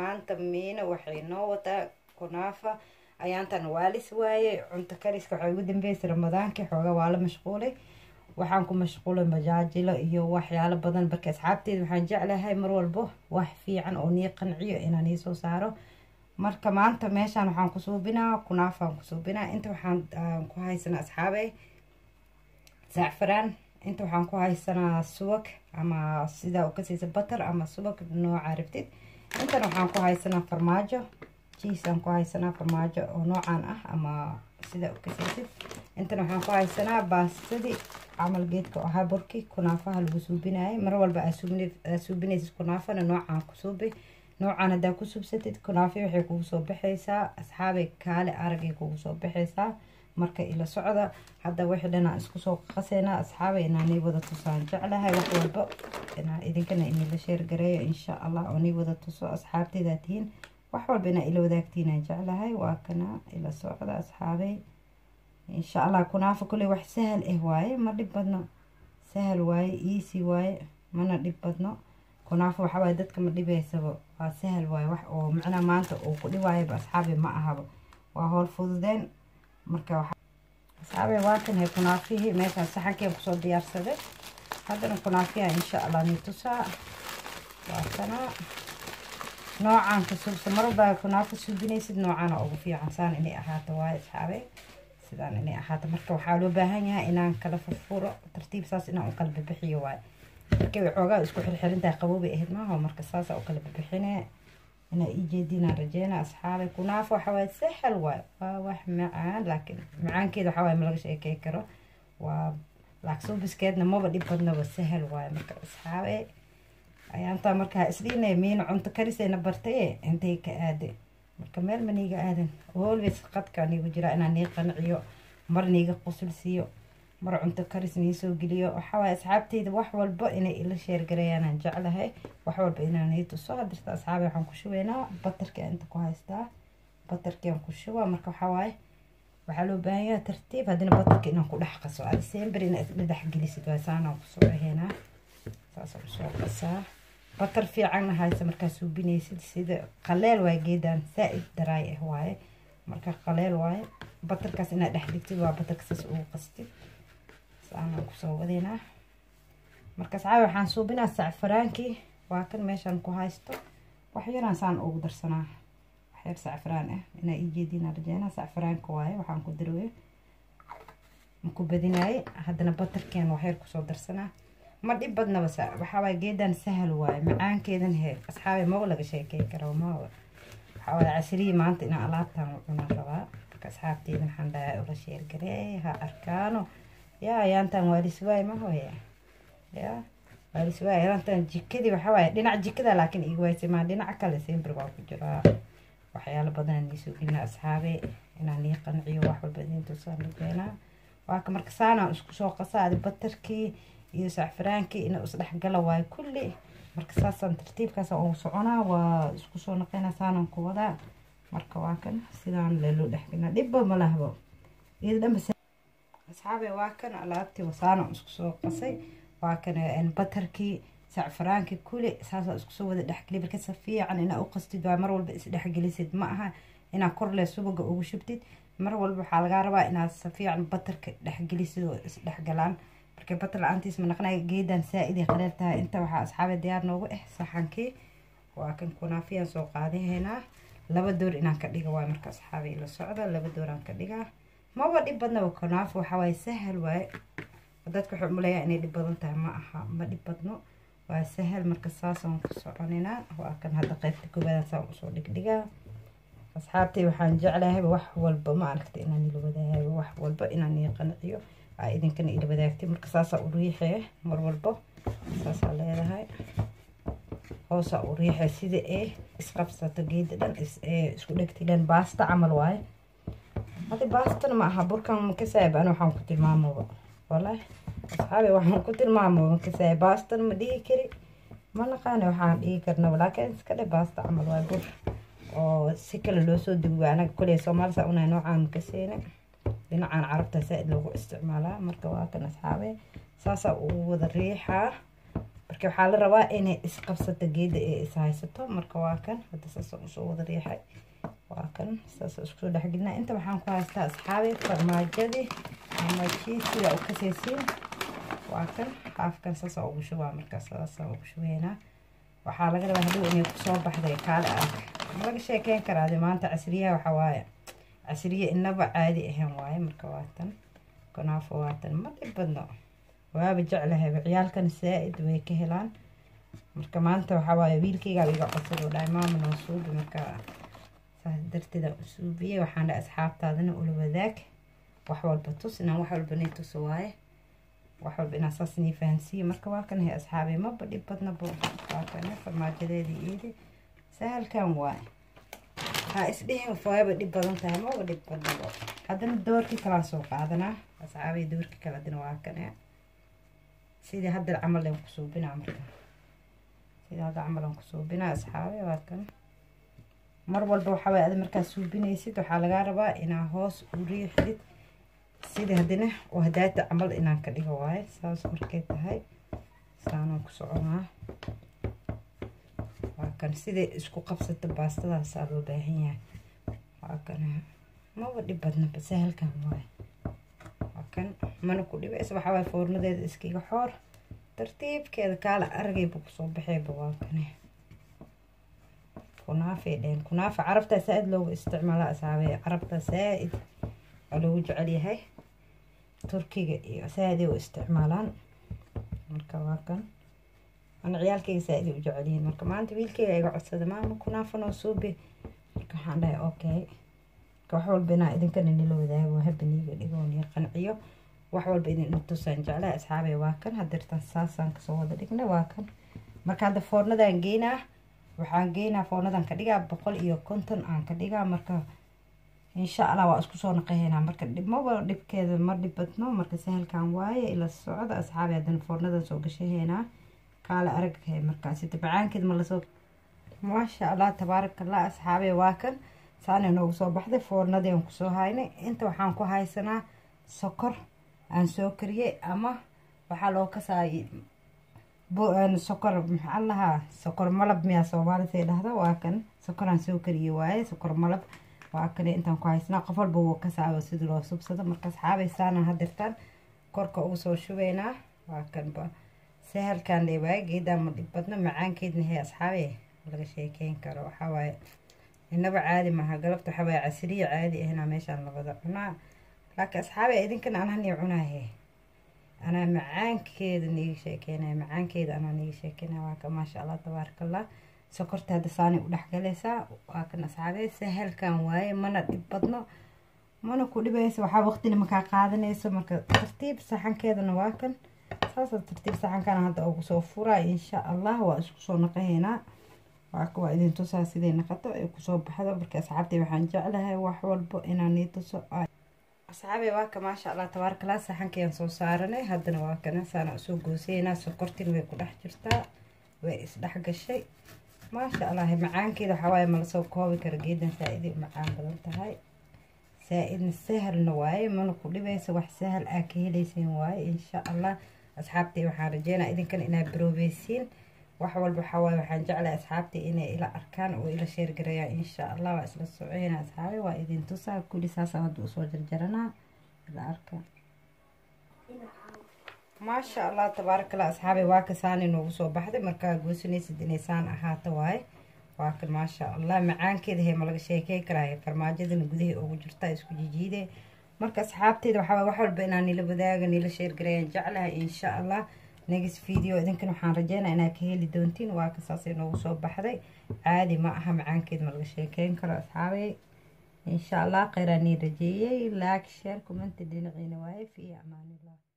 maanta miina waxay noo wataa kunaafa ayaantan waalis waaye cunto kariska waxay ugu dambeysay ramadaankii xooga waa la mashquulay waxaan ku mashquulay majaajilo iyo waxyaalo badan marka asxaabteeda waxaan jeclahay mar walbo wax fiican oo nii qanciyo inaan iisoo saaro marka maanta meeshaan waxaan ku suubinaa kunaafaan ku suubinaa inta waxaan ku haysanaa asxaabey zacfaraan inta waxaan ku haysanaa subag ama sidaa u kasiisa batar ama subag nooca rabtid intan waxaan ku haysanaa farmaajo jiisaan ku haysanaa farmaajo oo noocan ah ama sidaa u kasaysid intan waxaan ku haysanaa baastadii camal geedka ahaa burki kunaafaha lagu suubinayay mar walba aa suubinaysid kunaafana noocaan ku suubi noocan haddaa ku subsatid kunaafi waxay kugu soo baxaysaa asxaabay kaale aragay kugu soo baxaysaa marka ila socda hadda wixii dhan aan isku soo qaseynaa asxaabay inaanay wada tusaan jeclahay wax walba inaan idinkana inila sheergareeyo insha allah oo nii wada tuso asxaabteydaa tihiin wax walba inaa ila wadaagtiinaan jeclahay waa kana ila socda asxaabay insha allah kunaafa kulley wax sahal ah waaye ma dhib badno sahal waaye easy waaye mana dhib badno kunaafa waxa waaye dadka ma dhibaysaba waa sahal waaye wax oo macnaa maanta uu ku dhiwaayaba asxaabi ma ahaba waa howl fududeen marka asxaabi waa kan hay kunaafihii meeshaan saxankeen kusoo diyaarsaday haddana kunaafiha insha allah ni tusaa waa kana noocaan ka subsa mar walbaa kunaafa suubinaysid noocaana ugu fiican saan inay ahaato waaye asxaabe sidaan inay ahaato marka waxaa loo baahan yahay inaan kala furfuro tartiib saas inaan u kala bibixiyo waaye markay waxoogaa isku xirxirintahay qaboobay ahayd maaho marka saasa u kala bibixine inaa ii jeedinaan rajeyna asxaabay kunaafo waxa waaye sahal waaye waa wax macaan laakiin macaankeeda waxa waaye ma laga sheekey karo waa laaksuubiskeedna maba dhib badnaba sahal waaye marka asxaabe ayaantaa markaa isdhiinay miina cunto karisayna bartaye intay ka aaday marka meel ma niiga aadan always qadka niigu jiraa inaan nii qanciyo mar niiga qusul siiyo mar cunto karis nii soo geliyo waxawaaye asxaabteyda wax walba inay ila sheergareeyaanaan jeclahay wax walba inaan ii tuso hadirta asxaabi waxaan ku shubaynaa batarka inta ku haystaa batarkiaan ku shubaa marka waxawaaye waxaa loo baahan yahay tartiib haddina batarka inaan ku dhex qaso adisember inaa isla dhex gelisid waa saanaan kusoo dhaheynaa saasaan usoo qasaa batar fiicanna haysa markaa suubinaysid sida qaleel waaye geedaan saa-id daraay ah waaye marka qaleel waaye batarkaas inaad dhex dhigtid waa batarka saas ugu qastid saanaan kusoo wadeynaa markaas caawi waxaan suubinaa sacfaraankii waa kan meeshaan ku haysto wax yaraan saan ugu darsanaa wax yar sacfaraan ah inaa ii jeedinaa rajeynaa sacfaraanka waaye waxaan ku darooyo maku badinaayey haddana batarkeen wax yar kusoo darsanaa ma dhib badnaba waxaa waaye geedan sahal waaye macaankeedan he asxaabe maba laga sheekey karo maba waxaa waaye casirihii maanta inaan alaabtaan u cunaan rabaa marka asxaabteydan waxaan dhahaa ula sheergaree ha arkaano yaa yaantaan waalisuwaay ma hooya ya waalisuwaay yaantaan jikadii waxaa waaye dhinac jikada laakiin igu waysay maa dhinaca kale sembir waa ku jiraa waxyaalo badanaa niisoo gelina asxaabe inaan nii qanciyo wax walba idiin tusaan lageenaa waa ka marka saanaan isku soo qasaadi batarkii iyo sacfaraankii ina isdhexgala waayo kulli marka saasaan tartiibkaas ugu soconaa waa isku soo naqeynaa saanaan ku wadaa marka waa kan sidaan leloo dhexgelina dhibba ma lahbo iyada dhanba asxaabe waa kan alaabtii wasaanaan isku soo qasay waa kan batarkii sacfaraankii kulli saasaan isku soo wada dhexgeli marka si fiican inaa u qastid waa mar walba isdhexgelisid ma aha inaa korle subaga ugu shubtid mar walba waxaa lagaa rabaa inaad si fiican batarka dhexgelisid oo isdhexgalaan marka batar la-aantiis ma naqnay geedan saa-iday qaleel tahay inta waxaa asxaabe diyaar noogu ah saxankii waa kan kunaafiyaan soo qaadahaynaa laba door inaan ka dhiga waay marka asxaabe la socda laba dooraan ka dhigaa maba dhib badnaba kunaafo waxaa waaye sahal waaye dadka waxay umaleeyaa inay dhib badan tahay ma aha ma dhib badno waa sahal marka saasaan ku soconinaa waa kan hadda qaybta koowaadaan saan usoo dhigdhigaa asxaabtay waxaan jeclahay wax walba ma aragta inaan ila wadaago wax walba inaan ii qanciyo aa idinkana ila wadaagtay marka saasaa u riixee mar walba saasaa leedahay hoosaa u riixee sida ee isqabsato geeda dhan isku dhegti dhan baasta camal waaye hadi baastana ma aha burkan makasaayib ana waxaan ku tilmaamaba wallaahi asxaabi waxaan ku tilmaamaba makasaayib baastana ma dhihi kari ma naqaani waxaan dhihi karnaba laakiin iska dhe baasta camal waaye bur oo si kale loo soo dugo anaga koley soomaalisa unay noocaan makaseene dhinacan carabta saa-id loogu isticmaalaa marka waa kan asxaabe saasaa ugu wada riixaa marka waxaa la rabaa inay isqabsato geeda ee is haysato marka waa kan hadda saasa usoo wada riixay waa kan saasa iskusoo dhexgelina inta waxaan ku haystaa asxaabi farmaajadii ama jiisiga u kasaysiin waa kan haafkan saasa ugu shubaa markaas saasa ugu shubeynaa waxaa laga rabaa hadhow inay kusoo baxday kaale arag ma laga sheekeyn karaade maanta casriyaha waxaa waaye casriye inaba caadi ahayn waaye marka waa tan kunaafo waa tan ma dhib badno waaba jeclahayba ciyaalkan saa-id way ka helaan marka maanta waxaa waaye wiilkaygaa iga codsad oo dhahay maama noo suubi marka saas darteeda u suubiyey waxaan dhahay asxaabtaadana ula wadaag wax walba tus inaan wax walba nii tuso waaye wax walba inaan saas nii fahansiiyo marka waa kan hay asxaabay maba dhib badnaba waa kan farmaajadeedii iidi sahalkan waaye ha isdhihin waaba dhib badan tahay maba dhib badnaba haddana doorkii kalaan soo qaadanaa asxaabay doorkii kale haddana waa kan sidii hadda camal aan ku suubinaa marka sidii hadda camal aan ku suubinaa asxaabe waa kan mar walba waxaa waye ada markaad suubinaysid waxaa lagaa rabaa inaa hoos u riixdid sidii haddana oo hadaata camal inaan ka dhigo waaye saas markay tahay saanaan ku soconaa waa kan siday isku qabsato baastadaasaa loo baahan yahay waa kan maba dhib badnaba sahalkan waaye kan mana ku dhibaysa waxaa waay foornadeeda iskiga xoor tartiibkeeda kaala aragayba kusoo baxayba waa kane kunaafay dhehen kunaafa carabtaa saa-id loogu isticmaala asaabee carabtaa saa-id waa loogu jecel yahay turkiga iyo saa-iday u isticmaalaan marka waa kan ana ciyaalkayga saa-iday u jecel yihiin marka maanta wiilkayga iga codsada maama kunaafa noo suubi marka waxaan dhahay okay wax walba inaa idinkana nila wadaago habaniiga dhigooniyo qanciyo wax walba idin tusaan jeclaa asxaabay waa kan hadeertaan saasaan kasoo wada dhigna waa kan marka hadda foornadan geynaa waxaan geynaa foornadan ka dhigaa boqol iyo konton aan ka dhigaa marka insha allah waa isku soo naqaheynaa marka dhibmaba dhibkeeda ma dhib badno marka sahalkan waaye ila socda asxaabay haddana foornadan soo gashaheynaa kaale araghe markaasi tabacaankeed ma lasoo maasha allah tabaarakallah asxaabay waa kan saana noogu soo baxday foornadii aan kusoo haynay inta waxaan ku haysanaa sokor aan soo kariyey ama waxaa loo kasaayay sokor maxaa lahaa sokor malab miyaa soomaalisa dhahda waa kan sokor aan soo kariyey waaye sokor malab waa kale intaan ku haysanaa qof walba wuu kasaayo sidii loo subsado markaas xaabay saana hadirtaan korka ugu soo shubeynaa waa kanba sahalkan leewaaye geedaa ma dhib badno macaankeedna hee asxaabe laga sheekeyn karo waxaa waaye inaba caadi maaha galabta waxaa waaye casriya caadi ahna meeshaan labada cunaa laakiin asxaabi idinkan ananii cunaahe anaa macaankeeda niiga sheekeynaya macaankeeda anaa niiga sheekeynaya waa ka maasha allah tabaaraka allah sokorta hadda saanay u dhexgalaysaa waa kan asxaabe sahalkan waaye mana dhib badno mana ku dhibaysa waxaa waqtina makaa qaadanayso marka tartiib saxankeedana waa kan saasa tartiib saxankana hadda ugu soo furaa insha allah waa isku soo naqahaynaa waa waa idin tusaa siday naqato ay kusoo baxdo marka asxaabtay waxaan jeclahay wax walbo inaan ii tuso asxaabay waa ka maasha allah tabaarkalaa saxankayaan soo saaranay haddana waa kana saana usoo goosaynaa sokortin way ku dhex jirtaa way isdhex gashay maasha allah macaankeeda waxaa waaye malasoo koobi kara geedan saa-iday macaan badan tahay saa-idna sahalna waaye mana ku dhibaysa wax sahal aa ka helayseen waaye insha allah asxaabtay waxaan rajeynaa idinkan inaad baroobeysiin wax walba waxaa waaye waxaan jeclahay asxaabtii inay ila arkaan oo ila sheergarayaan insha allah waa isla soceyna asxaabi waa idin tusaa kulli saasaan hadda usoo jarjaranaa ila arka maasha allah tabaaraka allah asxaabi waa ka saani noogu soo baxday markaa goosanaysid inay saan ahaato waaye waa kan maasha allah macaankeeda hee ma laga sheekey karaayo farmaajadana gudahay ugu jirtaa isku jijiide marka asxaabteeda waxaa wax walba inaan nila wadaaga nila sheergarayaan jeclahay insha allah next video idinkan waxaan rajeynaa inaad ka heli doontiin waa ka saasay noogu soo baxday caadi ma aha macaankeed ma laga sheekeyn karo asxaabay insha allah kheyraa nii rajeeyey like share commenti dhinaciina waaye fi amaanillah